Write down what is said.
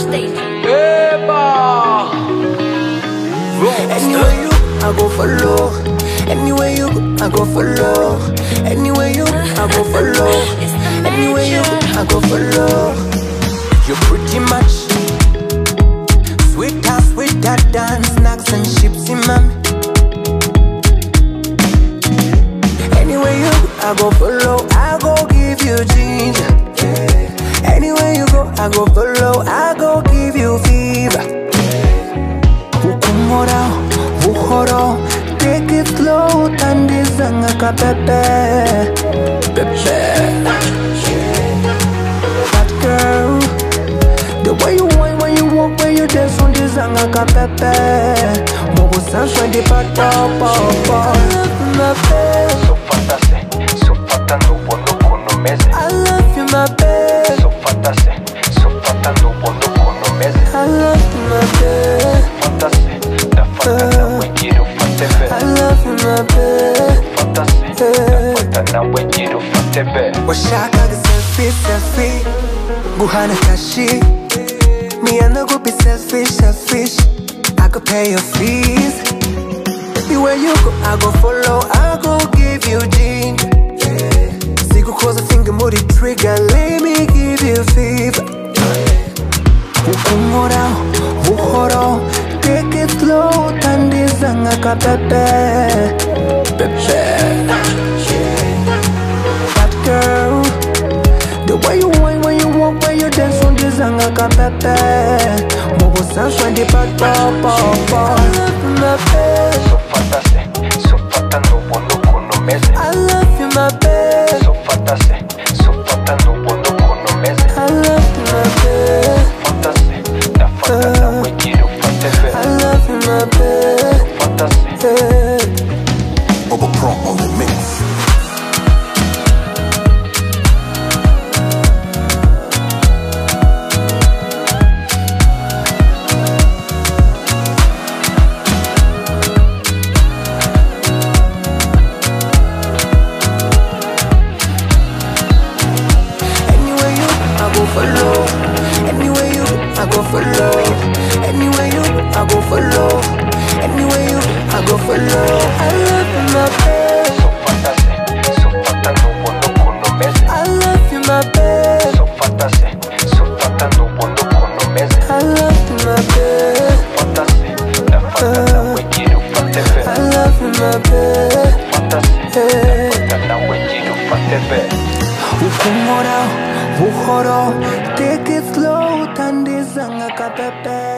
Eba. Anywhere you, I go follow. Anywhere you, I go follow. Anywhere you, I go follow. Anywhere you, I go follow. You pretty much sweet as sweet that dance, snacks and chips in mommy. Anywhere you, I go follow. I go give you ginger. Anywhere you go, I go follow. I go give you fever. Ukumora, buhoro Take it slow, tandizanga ka pepe Pepe That girl The way you whine when you walk, when you dance on dizanga ka pepe Mobo sanshwe di patopo I love you, my babe Sofatase, sofata nubo nukunomeze I love you, my babe Sofatase, sofata nubo nukunomeze I love you, my babe Fatase, ndafata nawe gira ufate be I love you, my babe Fatase, ndafata nawe gira ufate be washakaga selfie selfie guhana kashi me and the group is selfish selfish I could pay your fees everywhere you go I go follow I go give you ginger sikukoza finger muri trigger let me give you fever ukumora buhoro take it slow tandizanga ka pepe pepe that girl The way you whine when you walk, when you dance on the zanga ka pepe Mobo sanshwe di patopo I love you, my babe Sofatase, sofata nubo nukunomeze I love you, my babe Sofatase, sofata nubo nukunomeze I love you, my babe Fatase, ndafata nawe gira ufate be I love you, my babe Fatase, hey. Bubba Pro on the mix. Anywhere you, I go follow. Anywhere you, I go follow. Anywhere you, I go follow. Anywhere you, I go follow. I love you, my babe. sofatase, sofata nubo nukunomeze I love you, my babe. Sofatase, sofata nubo nukunomeze I love you, my babe. Fatase, ndafata nawe gira ufate be I love you, my babe. Fatase, Hey. ndafata nawe gira ufate be Ukumora, buhoro, take it slow, tandizanga ka pepe.